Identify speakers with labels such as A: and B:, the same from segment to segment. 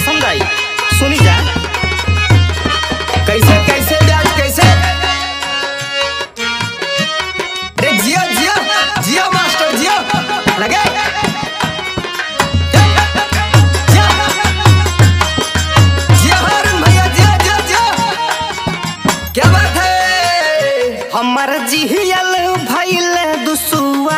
A: पसंद आई सुनी जा
B: कैसे कैसे ब्याज कैसे अरे जियो जियो जियो मास्टर जियो लगे जियो जियो हारून भैया जियो जियो जियो क्या बात है
A: हमर जिहियल भइल दुसुआ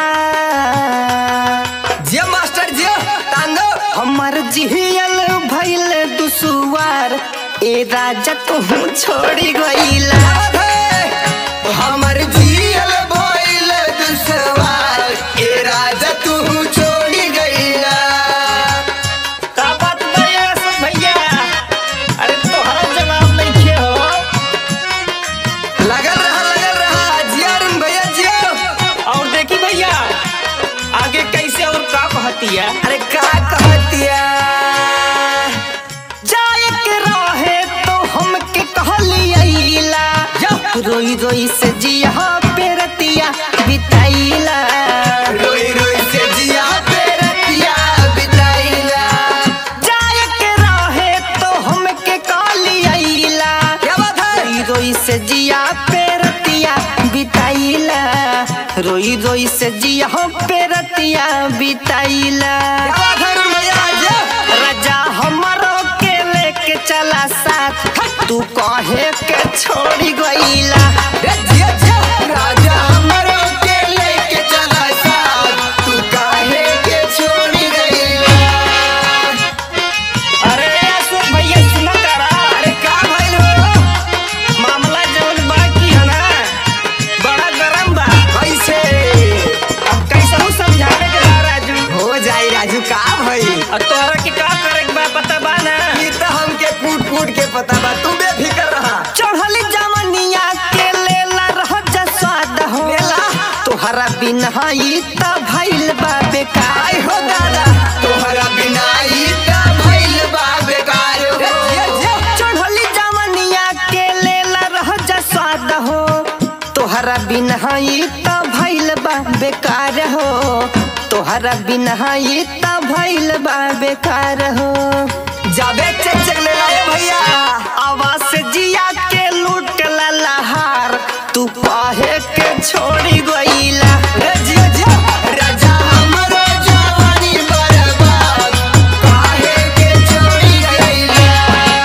B: जियो मास्टर जियो तांदो
A: हमर जिहियल भइल दुसुआर ए राजा तू छोड़ी गईला
B: क्या बात है हमर जियल भइल दुसवार ए राजा तू छोड़ी गईला
A: का बात भैया सब भैया अरे तोहरा जवाब नहीं खे हो
B: लगल रहा लगल रहा जिया रुन भैया जियो
A: और देखी भैया आगे कैसे और का कहती है
B: अरे का कहतिया
A: जाए के रहे तो हमके कहलियला रोई रोई से जिया पे रतिया बिताइला
B: रोई रोई से जिया पे रतिया बिताइला
A: जाए के रहे तो हमके कहलियला
B: क्या बात है
A: रोई रोई से जिया पे रतिया बिताइला रोई रोई से जिया पे रतिया बिताइला
B: क्या बात है रुन भैया जियो
A: राजा हमारो के लेके चला साथ तू कहे के छोड़ी गईला
B: रे जिया जिया राजा हमरो के लेके चला साथ तू काहे के छोड़ी गईला
A: अरे अशोक भैया सुना करा
B: अरे का भइल हो
A: मामला जवन बाकी है ना बड़ा गरम बा
B: कैसे
A: अब कैसे हूँ समझावे के बा राजू
B: हो जाई राजू का भइल
A: और तोहरा के का करे के बा पता बा ना
B: ई तो हमके फूट फूट के पता बा तू बेफिकर रहा
A: चढ़ल जवनिया के लेला रह जा स्वाद हो
B: लेला।
A: तोहरा बिना ई त भइल बा बेकार
B: आई हो दादा तोहरा बिना ई त भइल बा बेकार हो
A: चढ़ली जवनिया के लेला रह जा स्वाद हो तोहरा बिना ई त भइल बा बेकार हो तोहरा बिना ई त भइल बा बेकार हो
B: जाबे चेक चेक ले लाए भैया
A: आवाज से जिया के लूट ला लहार तू काहे के छोड़ी गईला
B: रे जिया जिया राजा हमरो जवानी बर्बाद काहे के छोड़ी गईला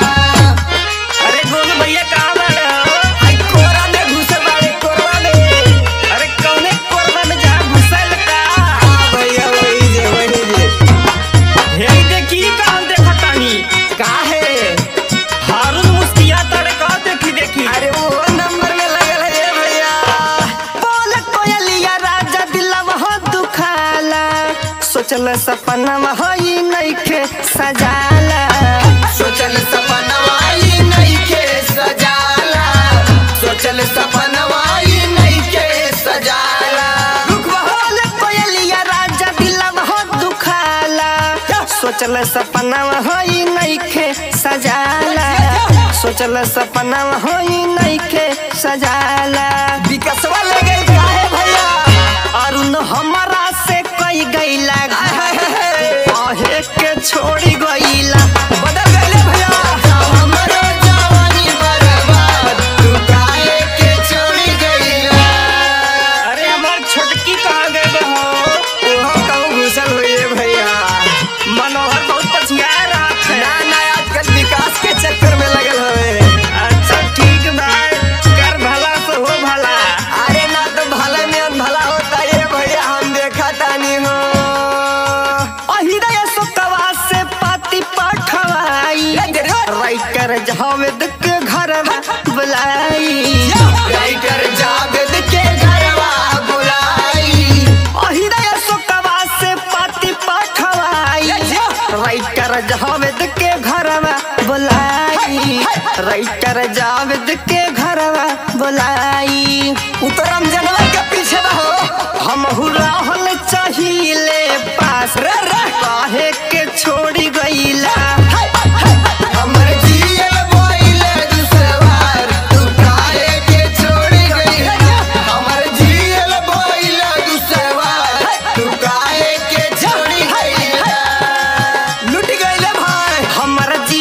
A: अरे गोलू भैया कहाँ बाड़े हो
B: आई कोरा में घुसे बाड़े कोरवा में
A: अरे कौने कोरबा में जा घुसल का
B: आ भैया वही जे वही जे
A: हे देखी कहाँ देखा तानी
B: काहे
A: हारून मुस्किया तड़े का देखी देखी
B: अरे वो नंबर में लगल है ये भैया
A: बोल कोयलिया राजा दिलवा हो दुखाला सोचल सपना वही नइखे सजाला
B: सोचल सपनवाई नहीं के सजाला सोचल सपनवाई नहीं के सजाला रुक
A: बोल कोयलिया राजा दिलवा हो दुखाला सोचल सपना वही नइखे सजाला सोचल सपना वही नइखे सजाला
B: विकसवा ले गई काहे भैया
A: अरुण हमारा से कई गईला कहे के छोड़ी गईला
B: बदल गए भैया हमरो जवानी बर्बाद तू काहे के छोड़ी गईला
A: अरे हमार छोटकी कहाँ गए हो
B: ओहो कहूँ घुसल हुई है भैया
A: मनोहर बहुत पछिया रहा
B: ना
A: है
B: ना आजकल विकास के चक्कर में लगल हवे
A: अच्छा ठीक बा कर भला से हो भला
B: अरे ना तो भला में भला होता है भैया हम देखा तानी हो
A: अहिदय सुकवा से पाती पठवाई राइटर जावेद के घर बुलाई
B: राइटर जावेद के घरवा बुलाई
A: अहिदय सुकवा से पाती पठवाई राइटर जावेद के घरवा बुलाई राइटर जावेद के घरवा बुलाई
B: उतरम जनवा के पीछे रहो
A: हम रहल चाहिए पास
B: रे रे
A: काहे के छोड़ी गईला
B: हमर जियल बोइल दुसवार तू काहे के छोड़ गई हमर जियल बोइल दुसवार तू काहे के छोड़ गई लुट गईले भाई
A: हमर जी